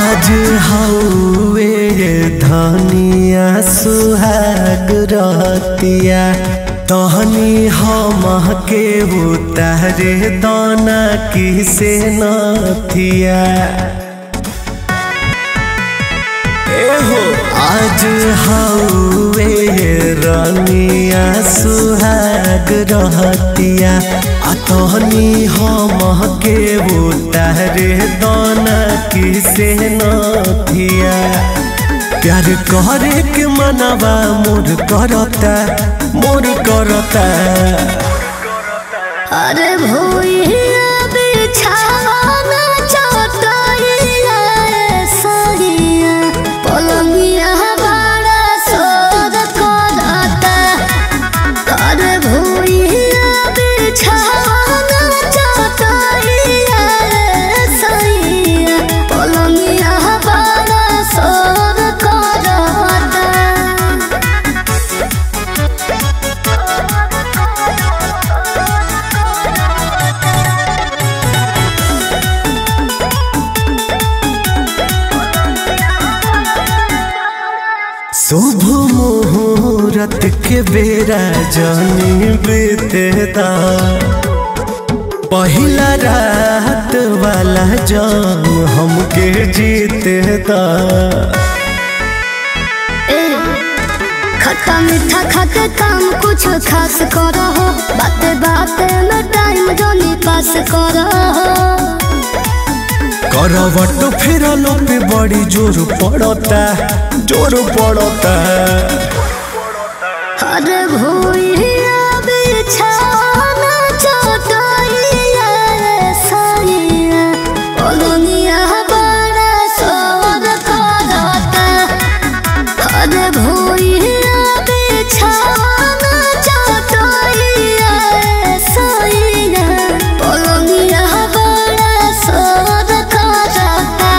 आज हौवे धनिया सुहाग रहतिया तहनी हम के उतारे दाना किसे नथिया एहो आज हौवे रनिया सुहाग रहतिया आ तहनी हम के उतारे दाना किसे नथिया प्यार करे के मनवा मोर करता मोर करता अरे भूइया बिछाना चटइया सरिया पलंगिया बड़ा सोद करता अरे भूइया बिछाना चटइया सरिया पलंगिया बड़ा सोद करता शुभ मुहूर्त के बेरा जानी बीतेदा पहिला रात वाला जान हमके जीतेदा ए, खट्टा मीठा खाके काम कुछ खास करो हो बाते बाते में टाइम जोनी पास करो हो करवट फेरलो पे बड़ी जोर पड़ता जोर पड़ता अरे भूइया बिछाना चटइया सरिया पलंगिया बड़ा सोर करता अरे भूइया बिछाना चटइया सरिया पलंगिया बड़ा सोर करता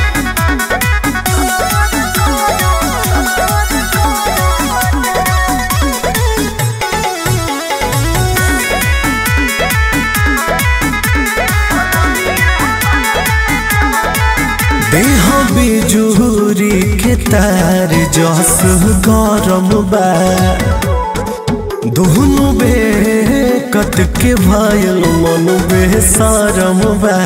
देह बिजूरी के तार जस गरम बा दुहनु बेकत के भयल मन बेसरम बा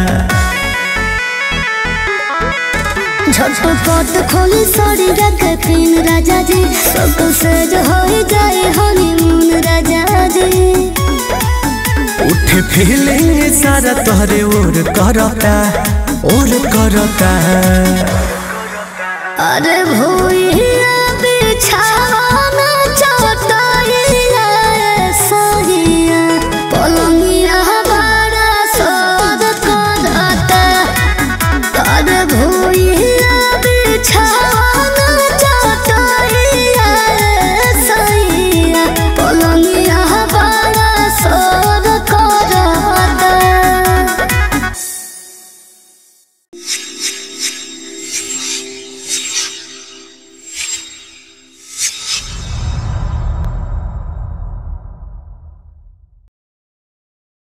झटपट खोली साड़ी रख पिन राजा जी सब सेज हो जाए हनीमून राजा जी उठे फीलिंग सारा तोहरे ओर करता ओर करता अरे भूइया